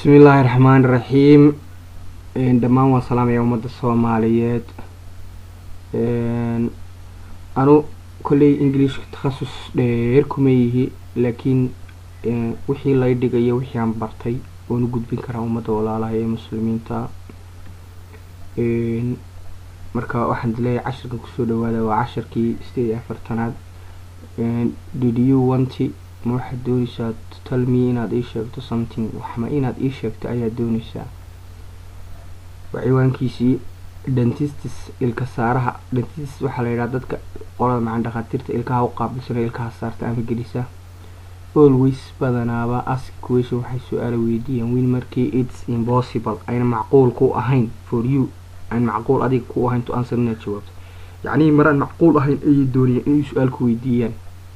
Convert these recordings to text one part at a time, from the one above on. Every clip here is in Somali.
bismillaahi raxmaani raxiim dhammaan waan salaamaya ummadda soomaaliyeed anu kolley englishka takhasus dheer kuma yihi laakiin wixii lay dhigayo wixii aan bartay waan u gudbin karaa ummadda walaalaha ee muslimiinta marka waxaan dileeyahay cashirkan kusoo dhawaada waa cashirkii sideed iyo afartanaad did you wanti ma waxaad dooneysaa to tell me inaad ii sheegto something waxma inaad ii sheegto ayaad dooneysaa waa ciwaankiisii dentistis ilka saaraha dentistis waxaa la yidhaha dadka qolada macan dhakhaatiirta ilkaha u qaabilsana ilkaha saarta ama gelisa always badanaaba ask question waxay su-aala weydiiyaan wiil markii its impossible ayna macquul ku ahayn for you aan macquul adiga ku ahayn to answer inaad jawaabto yacnihii maraan macquul ahayn ayay doonayaan inay su-aal ku weydiiyaan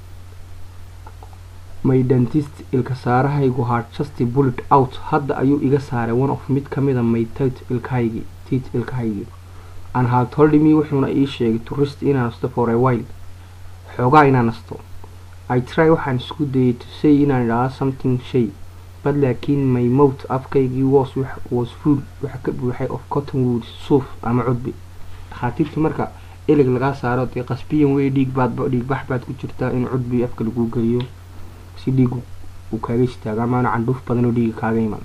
my dentist ilka saarahaygu hard just bullet out hadda ayuu iga saaray one of mid kamida my tit ilkahaygii tit ilkahaygii an had told me wuxuuna ii sheegay to rest inaan nasto for a while xoogaa inaan nasto i try waxaan isku dayay to say inaan idhaahdo something shay bad laakiin my mouth afkaygii was was full waxa ka buuxay of cotton wood suuf ama cudbi dhakhaatiirtu marka ilig lagaa saaro dee qasbiyan wey dhiig baad dhiig bax baad ku jirtaa in cudbi afka lagu geliyo si dhiig uu kaaga istaago amaana candhuuf badan oo dhiiga kaaga iman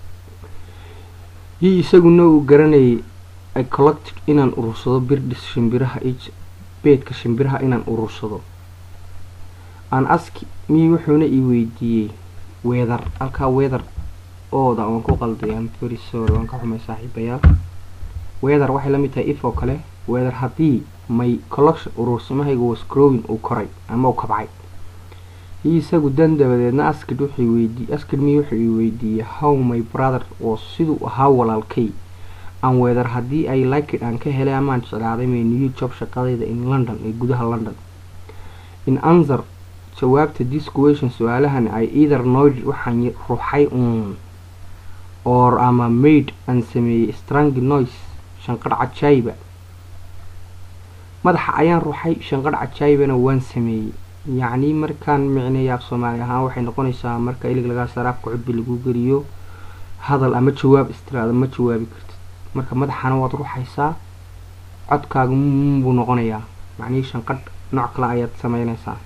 yi isaguna uu garanayay i collected inaan urursado birdhis shimbiraha ij beedka shimbiraha inaan urursado aan aski mii wuxuuna ii weydiiyey weedar halkaa weedar ooda waan ku qalday am very sorry waan ka xumay saaxiibayaal weedar waxay la mid tahay if oo kale weedar haddii may collection urursamahayga was growing uu koray ama uu kabcay i isagu dan dabadeedna askid wuxuu weydiiyey askid mii wuxuu ii weydiiyey how my brother was siduu ahaa walaalkay aan weedar haddii ay likid aan ka helay amaan jeclaaday may new job shaqadayda in london ee gudaha london in answer jawaabta this question su-aalahan ay either noid waxaan ruxay uun or ama maid aan sameeyey strangi noise shanqadh cajaayiba madaxa ayaan ruxay shanqadh cajaayibana waan sameeyey yacni markaan micneeya af soomaali ahaan waxay noqonaysaa marka ilig lagaa saraafka cudbi lagu geliyo hadal ama jawaab istiraada ma jawaabi kartid marka madaxana waad ruxaysaa codkaaga buu noqonayaa macnihii shanqadh nooc kale ayaad sameynaysaa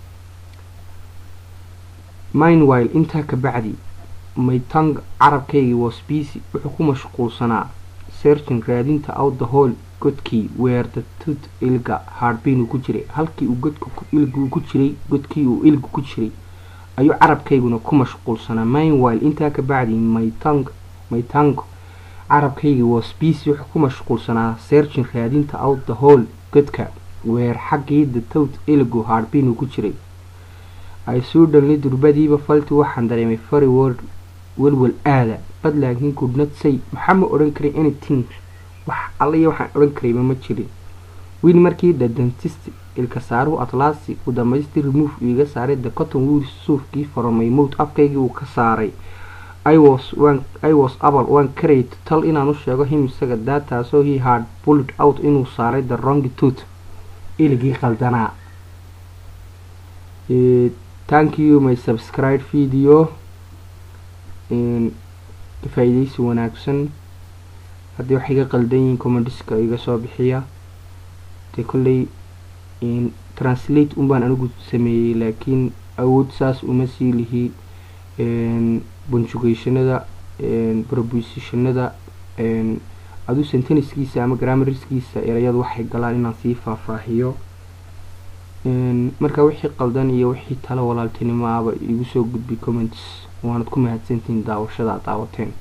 minewile intaa ka bacdi maytang carabkaygii was busy wuxuu ku mashquulsanaa searching raadinta out the hole godkii weer the tooth ilga hardbin uu ku jiray halkii uu godka ilgu ku jiray godkii uu ilgu ku jiray ayuu carabkayguna ku mashquulsanaa minewile intaa ka bacdi maytang maytang carabkaygii was busy wuxuu ku mashquulsanaa searching raadinta out the hole godka weer xaggii the tooth ilgu hardbin uu ku jiray ay soo dhalnay durbadiiba falti waxaan dareemay fari word welwel aada bad laakiin goodnot say maxaa ma odhan karay anything wax allaiyo waxaan odhan karayba ma jirin wiil markii the dentist ilka saaruhu atlaasi uu damaystir remove iiga saaray the cotton wood suufkii faromay mowt afkaygii uu ka saaray i was wan i was abal waan karay tal inaan u sheego him isaga daataasoo he hard bullet out inuu saaray the wrong tooth iligii qaldanaa thank you my subscribe video faa-ideysi wanaagsan haddii wax iga qaldan yihiin commandiska iga soo bixiya dee kolley translate unbaan anigu sameeyey laakiin awood saas uma sii lihi bunjugationada propositionada aduu senteniskiisa ama grammariskiisa erayadu waxay galaan inaan sii faahfaahiyo marka wixii qaldan iyo wixii talo walaaltinimo ahba igu soo gudbi comments waanad ku mahadsantihiin daawashada ad daawateen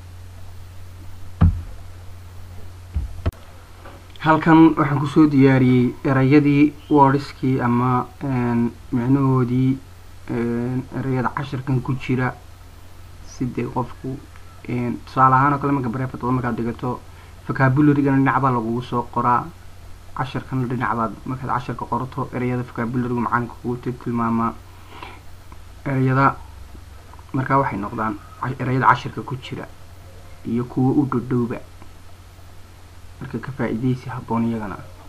halkan waxaan kusoo diyaariyey erayadii wordskii ama micnahoodii erayada cashirkan ku jira sidee qofku tusaale ahaan oo kale marka bareefatoda markaad dhigato vocabulary-gana dhinac baa lagugu soo qoraa cashirkana dhinac baad markaad cashirka qorato ereyada vocabulary-gu macalinka kugu tilmaamaa ereyada markaa waxay noqdaan ereyada cashirka ku jira iyo kuwa u dhodhowba marka ka faa-ideysi habboon iyagana